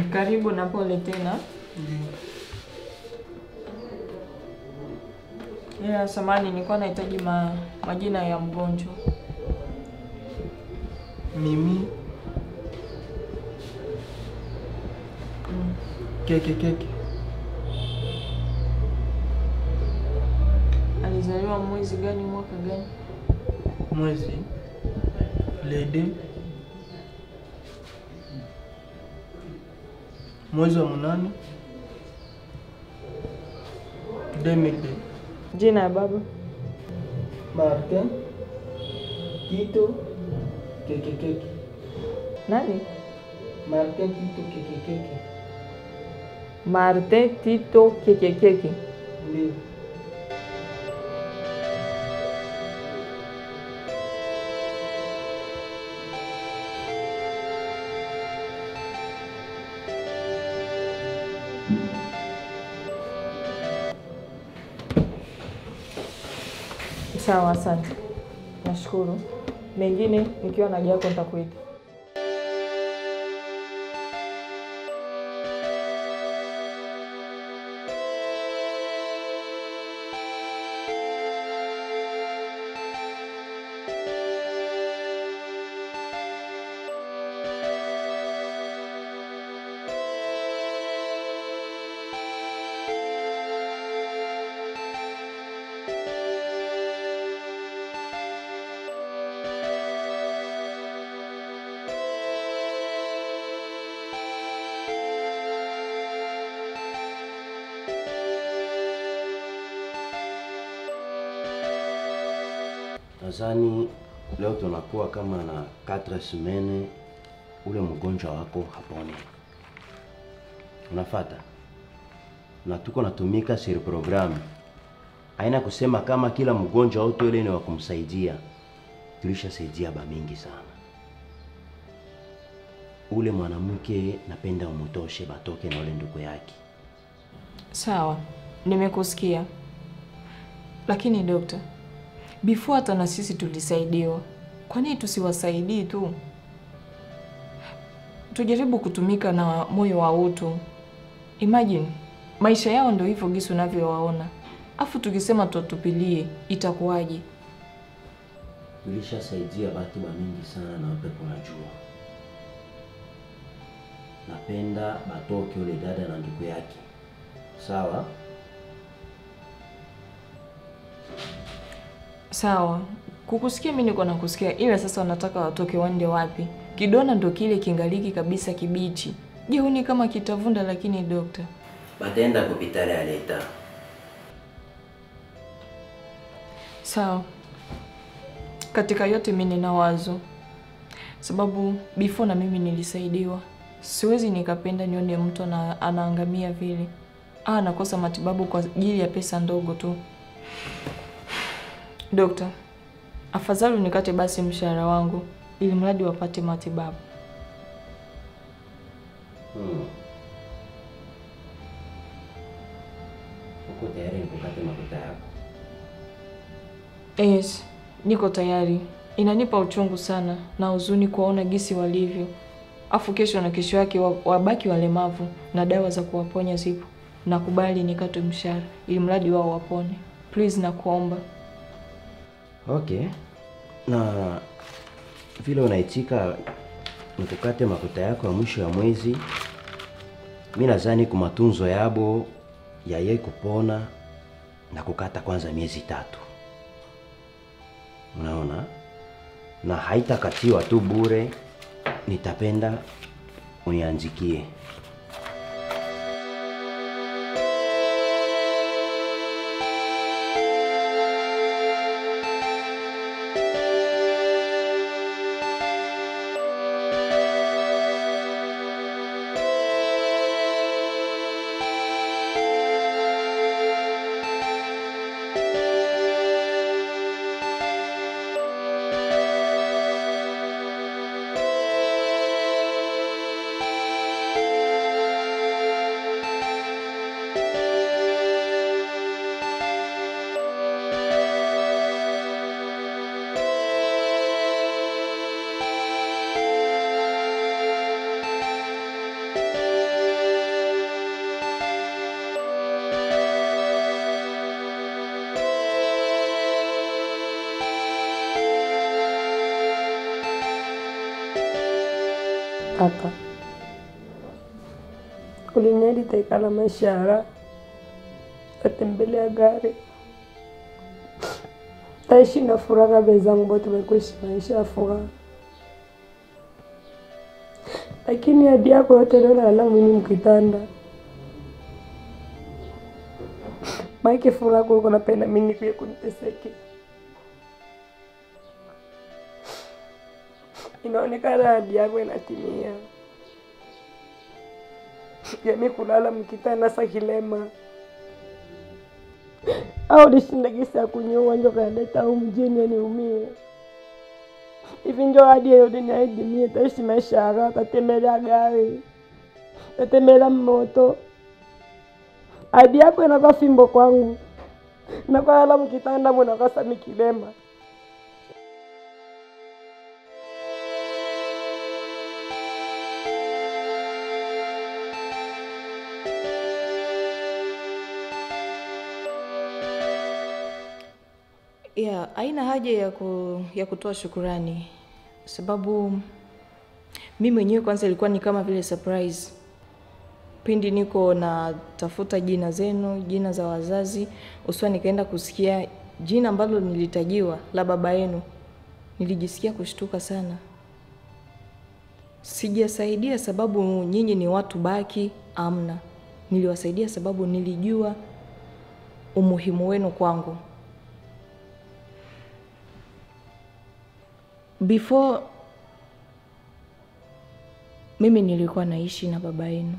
Karibu na pole tena. Ndio. Ila samani, nilikuwa nahitaji ma, majina ya mgonjwa. Mimi Mm. keke keke Alizaliwa mwezi gani, mwaka gani? mwezi lede mwezi wa munane 2002 Jina ya baba? Martin Tito keke keke Nani? Martin Tito keke keke Marte Tito Kekekeke. ndio Sawa, asante. Nashukuru. Mengine nikiwa na jako nitakuita. Nadhani leo tunakuwa kama na 4 semene ule mgonjwa wako hapone. Unafata? Na tuko natumika siri programu. Haina kusema kama kila mgonjwa wote ule ni wa kumsaidia. Tulishasaidia ba mingi sana. Ule mwanamke napenda umutoshe batoke na ule ndugu yake. Sawa, nimekusikia. Lakini dokta, before hata na sisi tulisaidiwa, kwa nini tusiwasaidii tu? Tujaribu kutumika na moyo wa utu. Imagine maisha yao ndio hivyo gisi unavyowaona, afu tukisema tuwatupilie itakuwaje? Tulishasaidia batu ba mingi sana na wewe unajua. Napenda batoke ule dada na ndugu yake. Sawa? Sawa, kukusikia mimi niko nakusikia, ila sasa wanataka watoke wande wapi? Kidona ndo kile kingaliki kabisa kibichi. Je, huni kama kitavunda? Lakini dokta, Bataenda kupitale ya leta. sawa. Katika yote mimi nina wazo, sababu before na mimi nilisaidiwa. Siwezi nikapenda nione mtu ana, anaangamia vile, ah, anakosa matibabu kwa ajili ya pesa ndogo tu. Dokta, afadhali unikate basi mshahara wangu ili mradi wapate matibabu. Hmm. Uko tayari nikukate makuta yako? Yes, niko tayari. Inanipa uchungu sana na huzuni kuwaona gisi walivyo, afu kesho na kesho yake wa- wabaki walemavu na dawa za kuwaponya zipo. Nakubali nikatwe mshahara ili mradi wao wapone. Please, nakuomba. Okay. Na vile unaitika nikukate makuta yako ya mwisho ya mwezi, mi nadhani kwa matunzo yabo yaye kupona na kukata kwanza miezi tatu, unaona, na haitakatiwa tu bure, nitapenda unianzikie. kaka, uliniahidi taikala maisha ya raha, tatembelea gari, taishi na furaha. Wenzangu bote wekuishi maisha ya furaha, lakini hadi yako yote leo nalala mwini mkitanda maike furaha kuko napenda mimi kuye kuniteseke inaonekana hadi yako inatimia yami kulala mkitanda sa kilema au lishinda gisi ya kunyua njo kanileta au mjini aniumie hivi njo hadi yote niaidimie taishi maisha ya raha tatembelea gari tatembelea moto hadi yako inakuwa fimbo kwangu nakuwa lala mkitanda munakuwa sami kilema ya haina haja ya, ku, ya kutoa shukurani sababu mi mwenyewe kwanza ilikuwa ni kama vile surprise pindi niko natafuta jina zenu jina za wazazi uswa nikaenda kusikia jina ambalo nilitajiwa la baba yenu nilijisikia kushtuka sana sijasaidia sababu nyinyi ni watu baki amna niliwasaidia sababu nilijua umuhimu wenu kwangu before mimi nilikuwa naishi na baba yenu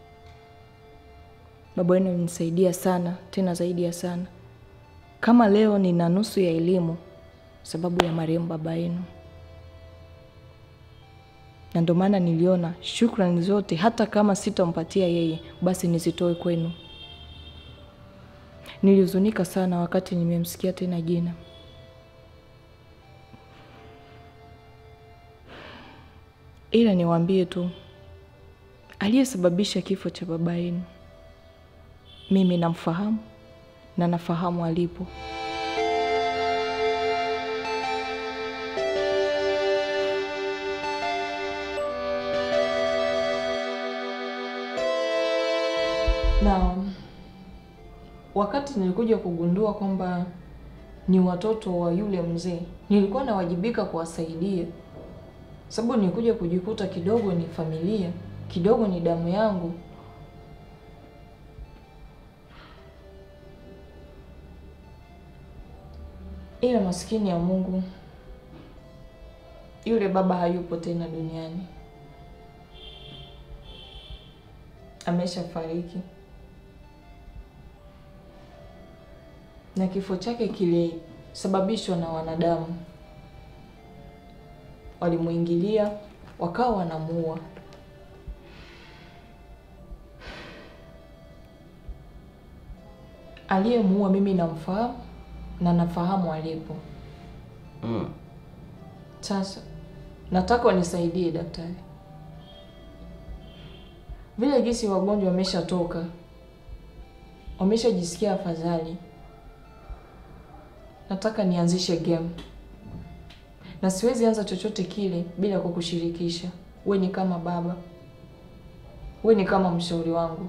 baba yenu alinisaidia sana tena zaidi ya sana kama leo nina nusu ya elimu sababu ya marehemu baba yenu na ndio maana niliona shukrani zote hata kama sitampatia yeye basi nizitoe kwenu nilihuzunika sana wakati nimemsikia tena jina ila niwaambie tu aliyesababisha kifo cha baba yenu mimi namfahamu na nafahamu alipo na wakati nilikuja kugundua kwamba ni watoto wa yule mzee nilikuwa nawajibika kuwasaidia sababu nilikuja kujikuta kidogo ni familia kidogo ni damu yangu ila maskini ya mungu yule baba hayupo tena duniani ameshafariki na kifo chake kilisababishwa na wanadamu walimuingilia wakawa wanamuua aliyemuua mimi namfahamu na nafahamu alipo Mm. sasa nataka wanisaidie daktari vile gisi wagonjwa wameshatoka wameshajisikia afadhali nataka nianzishe game na siwezi anza chochote kile bila kukushirikisha we ni kama baba we ni kama mshauri wangu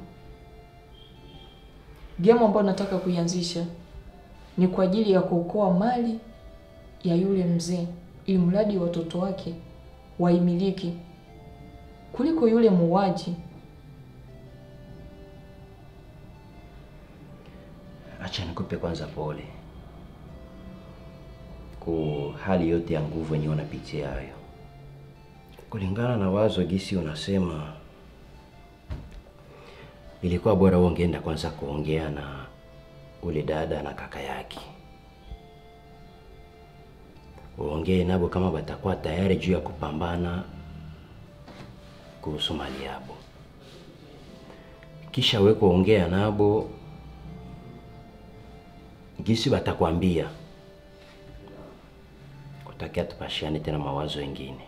game ambayo nataka kuianzisha ni kwa ajili ya kuokoa mali ya yule mzee ili mradi watoto wake waimiliki kuliko yule muuaji Acha nikupe kwanza pole ku hali yote ya nguvu yenye unapitia hayo. Kulingana na wazo gisi unasema, ilikuwa bora wewe ungeenda kwanza kuongea na ule dada na kaka yake, uongee nabo kama batakuwa tayari juu ya kupambana kuhusu mali yabo, kisha we kuongea nabo gisi batakwambia utakia tupashiane tena mawazo mengine.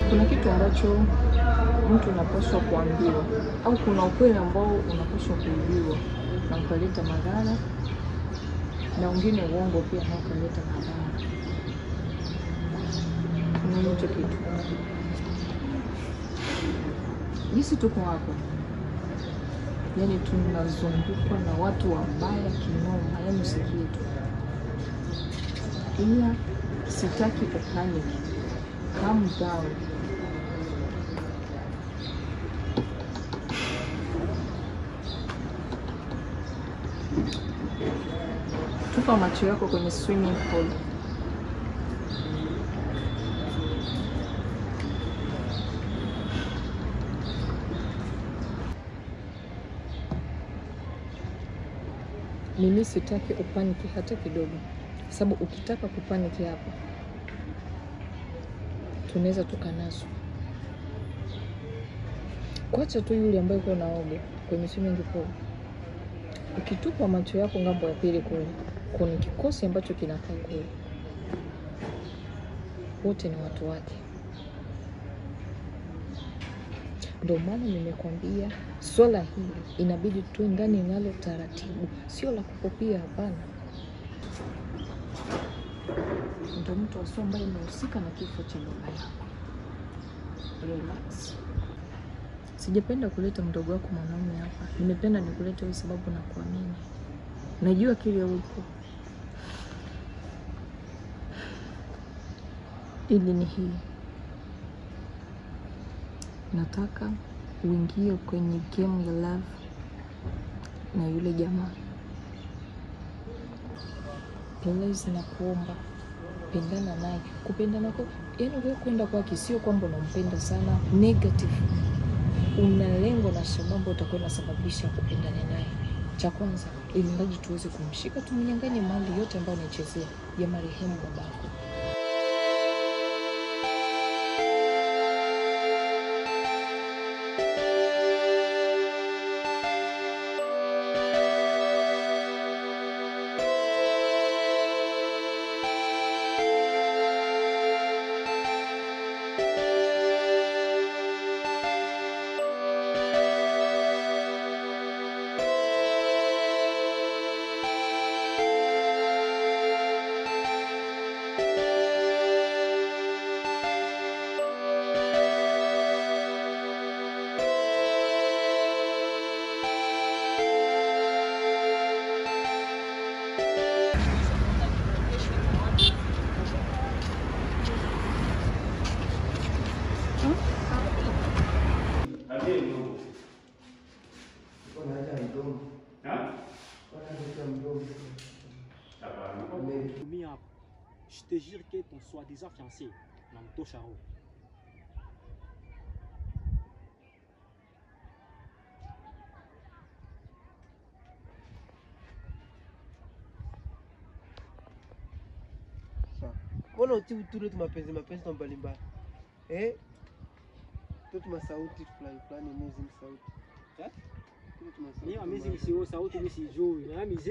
kuna kitu ambacho mtu unapaswa kuambiwa au kuna ukweli ambao unapaswa kuibiwa na ukaleta madhara, na wengine uongo pia na ukaleta madhara. Unaona hicho kitu, jinsi tuko hapa, yaani tunazungukwa na watu wabaya kinoma, yaani usikie tu, ila sitaki upanic. Calm down. Tupa macho yako kwenye swimming pool. Mimi sitaki upaniki hata kidogo, sababu ukitaka kupaniki hapa tunaweza tukanaswa. Kwacha tu yule ambaye uko naoga kwenye swimming pool, ukitupa macho yako ngambo ya pili kule, kuna kikosi ambacho kinakaa kule, wote ni watu wake. Ndio maana nimekwambia swala hili inabidi tuwe ndani nalo taratibu, sio la kukopia. Hapana, ndio mtu asio ambaye imehusika na kifo cha baba yako. Relax. Sijapenda kuleta mdogo wako mwanaume hapa, nimependa nikulete wewe sababu na kuamini, najua kile upo. Ili ni hii, nataka uingie kwenye game ya love na yule jamaa. Please, nakuomba pendana naye. Kupendana kwa yani, wewe kwenda kwake sio kwamba unampenda sana negative, una lengo na sababu utakuwa unasababisha kupendana naye. Cha kwanza, ili mradi tuweze kumshika, tumnyang'anye mali yote ambayo anaichezea ya marehemu babako. Mia hapo. Je te jure que ton soi-disant fiancé namtosha roho. Sawa. Mbona uti utule tu mapenzi mapenzi na mbalimbali eh? Tu tuma sauti fulani fulani, amazing sauti Eh? Tu tuma sauti Mimi amazing mbalimbali. sio sauti mimi sijui. Na mimi